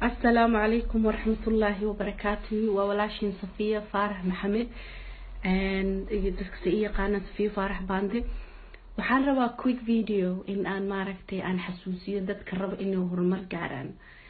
asalaamu calaykum waraxmatullaahi wabarakaatuhu waa walaashiin safiya faarax maxamed iyo dadka si i yaqaana safiya faarax bande waxaan rabaa quick video in aan maaragtay aan xasuusiyo dadka raba inay horumar gaaraan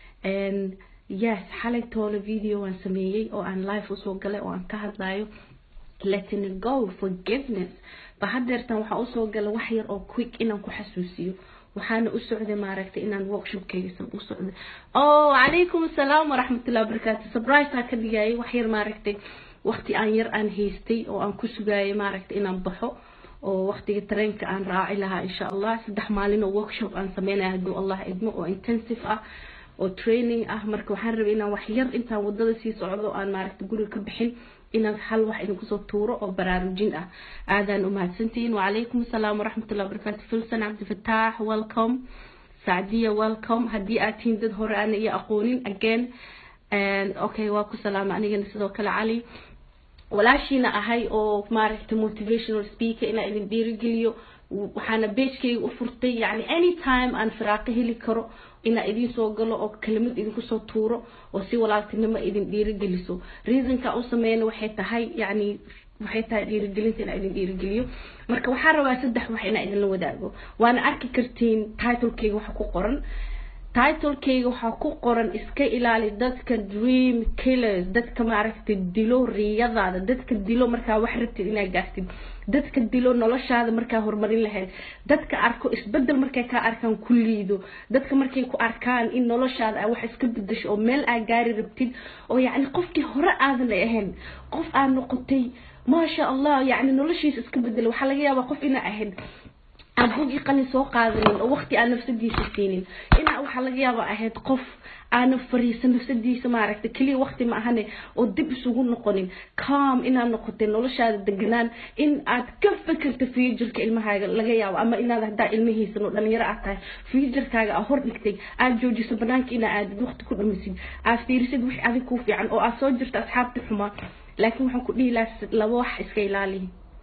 yes xalay toole video waan sameeyey oo aan live usoo galay oo aan ka hadlayo letting it go forgiveness ba hadeertan waxaa usoo gala wax yar oo quick inaan ku xasuusiyo waxaana u socday maaragtay inaan workshopkeyga u socday oh calaykum asalaam waraxmatullahi wabarakaatu surprise ka dhigayay wax yar maaragtay waqti aan yar aan haystay oo aan ku sugayay maaragtay inaan baxo oo waqtiga tareenka aan raaci lahaa insha allah saddex maalin oo workshop aan sameynaya hadduu allah idmo oo intensive ah oo training ah marka waxaan rabay inaan wax yar intaan wadada sii socdo aan maaragtay guriga ka bixin inaan hal wax idinku soo tuuro oo baraarujin ah aadaan umahadsantihiin wacalaykum asalaam waraxmatullahi wabarakaatu filson cabdifataax welcome sacdiya welcome haddii aad tihiin dad hore aana iyo aqoonin again okay waa ku salaama anigana sidoo kale cali walaashiina ahay oo maaragtay motivational speaker inaan idin dhiirigeliyo waxaana beejkayga u furtay yani anytime aan firaaqo heli karo inaa idin soo galo oo kelimad idinku soo tuuro oo si walaaltinimo idin dhiirigeliso reasonka u sameyna waxay tahay yani waxay tahay dhiirigelinta inaa idin dhiirigeliyo marka waxaan rabaa saddex wax inaa idinla wadaago waana arki kartiin titlekeyga waxa ku qoran titlekeyga waxaa ku qoran iska ilaali dadka dream killers dadka maaragtay dilo riyadaada dadka dilo markaa wax rabtid inaa gaartid dadka dilo noloshaada markaa horumarin lahayd dadka arko isbedel markay kaa arkaan ku liido dadka markay ku arkaan in noloshaada a wax iska bedasho oo meel aa gaari rabtid oo yacni qofkii hore aadan ahayn qof aa noqotay maasha allah yacni noloshiisa iska bedela waxaa laga yaabaa qof inaa ahayd aan buugii qalin soo qaadanin oo waqti aan nafsadiisa siinin inaa waxaa laga yaaba ahayd qof aana fariisan nafsadiisa maaragtay keliya waqti ma ahane oo dib isugu noqonin calm inaad noqotay noloshaada deganaan in aad ka fekerta futureka ilmahaaga laga yaabo ama inaad haddaa ilmihiisan oo dhalinyaro aad tahay futurkaaga aa hor dhigtay aad joojiso banaanka inaa aadid waqti ku dhamisid aad fiirisid wix adig kuu fiican oo aad soo jirto asxaabta xumaa laakiin waxaan ku dhihi lahaa laba wax iska ilaali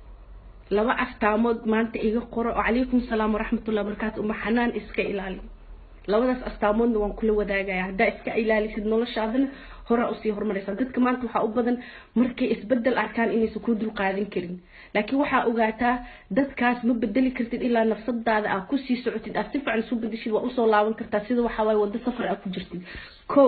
laba astaamood maanta iga qoro oo calaykum salaam waraxmatullahi wabarakaatu uma xanaan iska ilaali labadaas astaamoodna waan kula wadaagaya haddaa iska ilaalisid noloshaadana horaa usii horumaraysaa dadka maanta waxaa u badan markay isbedel arkaan inaysan kuu dulqaadan karin laakiin waxaa ogaataa dadkaas ma bedeli kartid ilaa nafsadaada aad kusii socotid aad si fiican isu bedeshid waa usoo laaban kartaa sida waxaa waaye waddo safar aad ku jirtid ko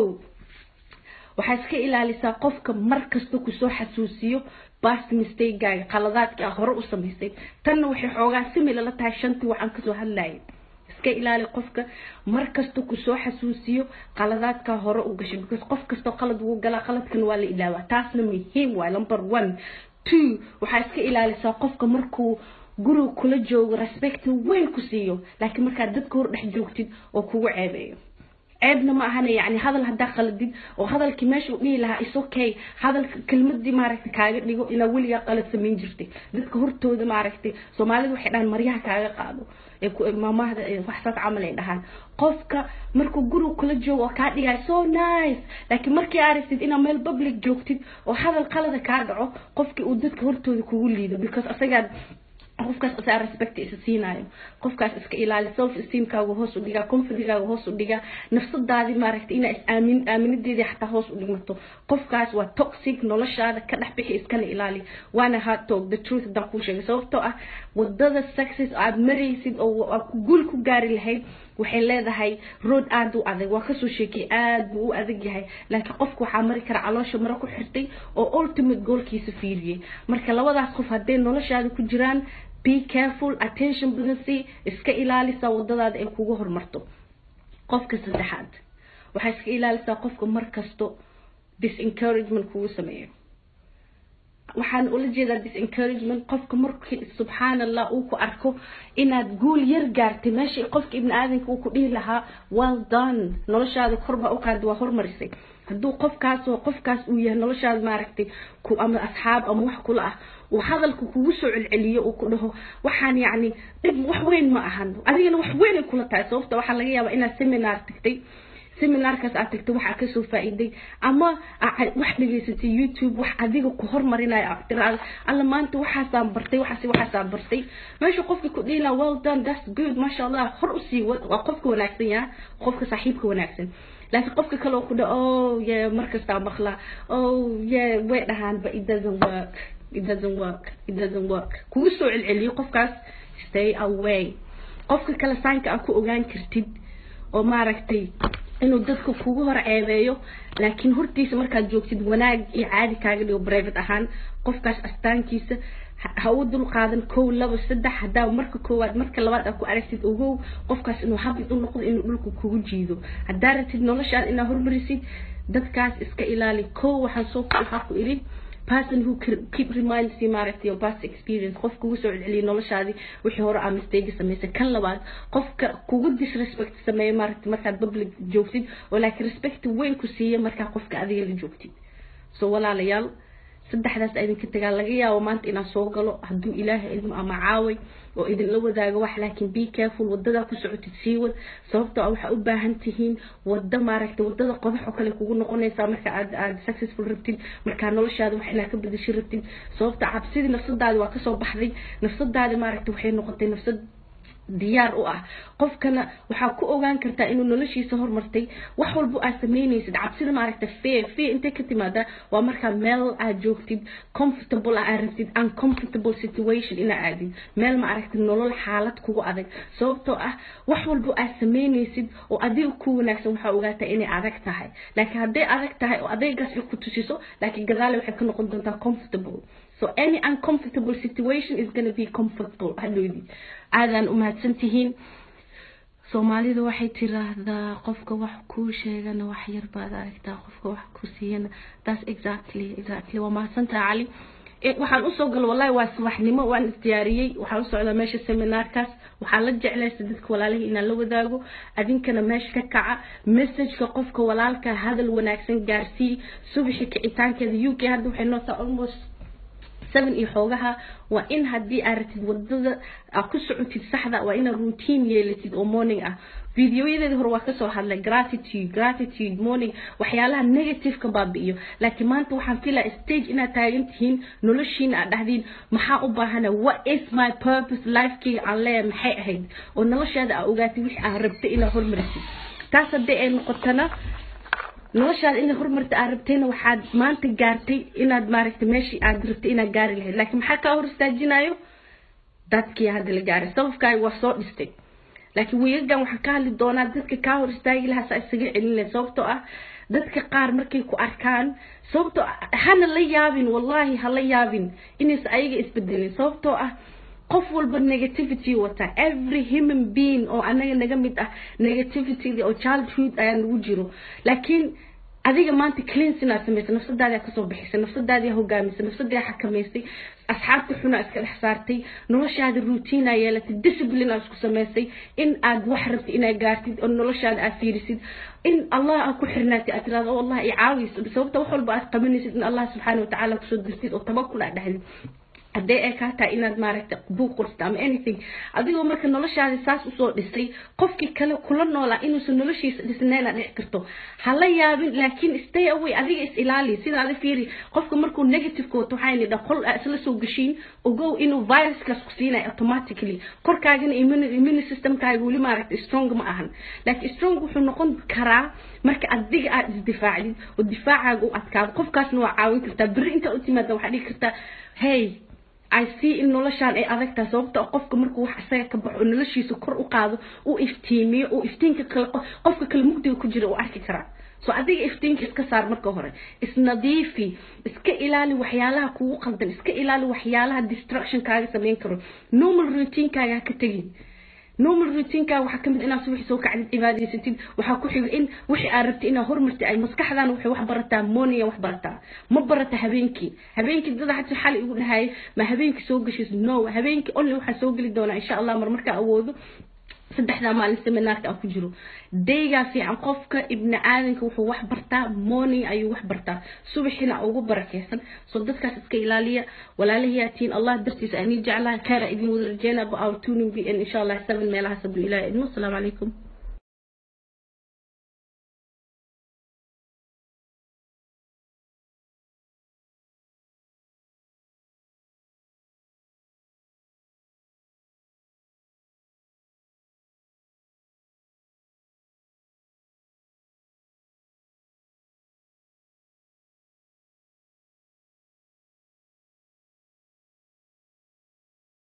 waxaa iska ilaalisaa qofka mar kasta kusoo xasuusiyo past mistakegaaga qaladaadkii ah hore u samaysay tanna waxay xoogaa simila la tahay shantii waxaan kasoo hadlayay iska ilaali qofka mar kasta kusoo xasuusiyo qaladaadkaa hore u gashay because qof kastoo qalad wuu galaa qaladkan waa la ilaawaa taasna muhiim waay number one two waxaa iska ilaalisaa qofka markuu guriga kula joogo respect weyn ku siiyo laakiin markaad dadka hor dhex joogtid oo kugu ceebeeyo ceebna ma ahana yani hadal haddaa qaladid oo hadalkii meesha u dhihi lahaa is okay hadalka kelmadii maaragtay kaaga dhigo inaa weligaa qalad samayn jirtay dadka hortooda maaragtay soomaalida waxay dhahaan maryaha kaaga qaado maamahda waxsaas camal ay dhahaan qofka markuu guriga kula joogo oo kaa dhigaya so nice laakiin markii aragtid inaa meel public joogtid oo hadal qalada kaa dhaco qofkii uu dadka hortooda kugu liido because asagaa qofkaas asaa respect isa siinayo qofkaas iska ilaali self esteemkaaga hoos u dhigaa confidigaaga hoos u dhigaa nafsadaadii maaragtay inaa is aamin aaminadeedii xataa hoos u dhigmato qofkaas waa toxic noloshaada ka dhex bixi iskana ilaali waana hard talk the truth haddaan kuu sheegay sababtoo ah wadada success aad maraysid oo aad guul ku gaari lahayd waxay leedahay road aada u adag waa kasoo sheekay aada buu u adag yahay laakiin qofka waxaa mari kara caloosha maro ku xirtay oo ultimate goalkiisa fiiriyey marka labadaas qof hadday noloshaada ku jiraan be careful attention badan si iska ilaalisa wadadaada ay kugu horumarto qofka saddexaad waxaa iska ilaalisaa qofka mar kasto disencouragement kugu sameeyo waxaan ula jeedaa disencouragement qofka markii subxaan allah uu ku arko inaad guul yar gaartay meesha qofka ibni aadanka uu ku dhihi lahaa well done noloshaada korbaa u qaada waa hormarisay hadduu qofkaas oo qofkaas uu yahay noloshaada maaragtay ku ama asxaab ama wax kula ah uu hadalka kugu soo celceliyo uu ku dhaho waxaan yacni dhib wax weyn ma ahan adigana wax weynay kula tahay sababta waxaa laga yaabaa inaad seminar tagtay seminaarkaas aad tagtay waxaa kasoo faa'iiday ama wax dhegaysatay youtube wax adiga ku hormarinayo aad tiraahdo alla maanta waxaasaan bartay waxaas waxaasaan bartay meesha qofka ku dhihi lahaa well done that's good masha allah hor usii wad waa qofka wanaagsan yaa qofka saaxiibka wanaagsan laakiin qofka kale oo ku dha oh yeah markastaa maqlaa oh yeah way dhahaan but it doesn't work it doesn't work it doesn't work kugu soo celceliyo qofkaas stay away qofka kale saanka aad ku ogaan kartid oo maaragtay inuu dadka kugu hor ceebeeyo laakiin hortiisa markaad joogtid wanaag iyo caadi kaaga dhigo private ahaan qofkaas astaankiisa ha u dul qaadan kow laba saddex haddaa marka koowaad marka labaad aad ku aragtid ogow qofkaas inuu habid u noqdo inuu dhulka kugu jiido haddaa ratid noloshaad inaad hormarisid dadkaas iska ilaali kow waxaan soo waxaa ku idhi person who keep reminds you maaragtay your past experience qof kugu soo celceliya noloshaadii wixii hore aa mistake samaysay kan labaad qofka kugu disrespect sameeya maaragtay markaad public joogtid oo laakiin respect weyn ku siiya markaa qofka adiga la joogtid so walaalayaal saddexdaas idinka tagaa laga yaabo maanta inaan soo galo hadduu ilaahay ilmo ama caaway oo idinla wadaago wax laakiin be careful wadadaa ku socotid sii wad sababtoo ah waxaa u baahan tihiin wada maaragtay wadada qodax oo kale kugu noqonaysaa marka aad aad successful rabtid markaa noloshaada wax inaad ka bedesho rabtid sababta cabsidii nafsadaadi waa kasoo baxday nafsadaadi maaragtay waxay noqotay nafsad diyaar u ah qofkana waxaa ku ogaan kartaa inuu noloshiisa hormartay wax walba aad samaynaysid cabsida maaragta fear fear intay ka timaada waa markaa meel aad joogtid comfortable aad rabtid uncomfortable situation inaa aadid meel maaragta nolol xaalad kugu adag sababtoo ah wax walba aad samaynaysid oo adiga ku wanaagsan waxaa ogaataa inay adag tahay laakiin hadday adag tahay oo adaygaas ku tusiso laakiin gadaale waxay ka noqon doontaa comfortable so any uncomfortable situation is gonna be comfortable hadhoodii aadaan u mahadsan tihiin soomaalidu waxay tiraahdaa qofka wax kuu sheegana wax yar baad aragtaa qofka wax ku siiyana that's exactly exactly waa mahadsantaha cali waxaan usoo galo wallahi waa subaxnimo waan isdiyaariyey waxaan u socdaa meesha seminaarkaas waxaan la jeclaysa dadka walaalihii inaan la wadaago adinkana meesha ka kaca messageka qofka walaalka hadal wanaagsan gaarsii subaxi kicitaankeeda u k hadda waxay nootaa almost seven iyo xoogaha waa in haddii aad ratid wadada aad ku socotid saxda waa inaad routine yeelatid oo morning ah videoyadeeda hore waa kasoo hadlay gratitude gratitude morning waxyaalaha negativeka baabi'iyo laakiin maanta waxaan filaa stage inaad taagan tihiin noloshiina aad dhahdiin maxaa u baahana what is my purpose lifekeyga aan leeyahay maxay ahayd oo noloshaada aa ogaatid wixii aad rabtay inaad hormarisid taas haddii ay noqotana noloshaada inaad horumarta aad rabtayna waxaad maanta gaartay inaad maaragtay meeshii aad rabtay inaad gaari lahayd laakiin maxaa kaa hor istaajinayo dadkii hadda la gaaray sababkaaga waa soo dhistay laakiin wiigagan waxaan ka hadli doonaa dadka kaa hor istaagi lahaa saa isaga celin lahayd sababtoo ah dadka qaar markay ku arkaan sababtoo hana la yaabin wallahi ha la yaabin inaysa ayaga isbedelin sababtoo ah qof walba negativity wata every human being oo anaga naga mid ah negativity oo childhood ayaa nagu jiro laakiin adiga maanta cleans inaad samaysay nafsadaadi aad kasoo bixisay nafsadaadi aa hogaamisay nafsadii aa xakamaysay asxaabta xuna iska dhex saartay noloshaada routine aa yeelatay discipline aad isku samaysay in aad wax rabtid inaad gaartid oo noloshaada aad fiirisid in allah aad ku xirnaatid aad tirahdo allah i caawis sababta wax walba aad qabanaysid in allah subxaana watacaala kusoo dirtid oo tabakul aad dhahdid haddee ay kaa tahay inaad maaragtay buuq qortid ama anything adigoo marka noloshaada saas usoo dhisay qofkii kale kula noolaa inuusan noloshiisa dhisnayna dhici karto ha la yaabin laakiin stay away adiga is ilaali sidaada fiiri qofka markuu negativeka wato waxaa nidha qol aa isla soo gashiin ogow inuu viruskaas ku siinayo automatically korkaagana immune systemkaaga weli maaragtay strong ma ahan laakiin strong wuxuu noqon karaa marka adiga aad isdifaacdid oo difaacaaga u adkaado qofkaasna waa caawin kartaa berri intaa u timaada waxaa dhigi kartaa hey I see in noloshaan ay adag tahay sababta qofka markuu wax isaga ka baxo noloshiisa kor u qaado uu iftiimiyo uu iftiinka kale qofka kale mugdiga ku jira uu arki karaa so adiga iftiinka iska saar marka hore isnadiifi iska ilaali waxyaalaha kugu qaldan iska ilaali waxyaalaha distraction kaaga samayn karo normal routinekaaga ha ka tegin normal routinekaaga waxaa kamid inaad subaxi soo kacdid cibaadaysatid waxaa ku xiga in wixii aad rabtid inaad hormartid ay maskaxdaana waxay wax barataa morninga wax barataa ma barata habeenkii habeenkii dada xataa xali igu dhahaya ma habeenkii soo gashays no habeenkii only waxaa soo geli doonaa insha allah mar markaa awoodo saddexdaa maalin seminaarka aan ku jiro daygaa fiican qofka ibni aadanka wuxuu wax bartaa morning ayuu wax bartaa subaxina ugu barakeysan soo dadkaas iska ilaaliya walaalahiyaatiin allah dartiisa ani jeclaha khayra idin wada rajeynaa ba our tuning b n insha allah seven meelahaas hadduu ilaah idmo asalaamu calaykum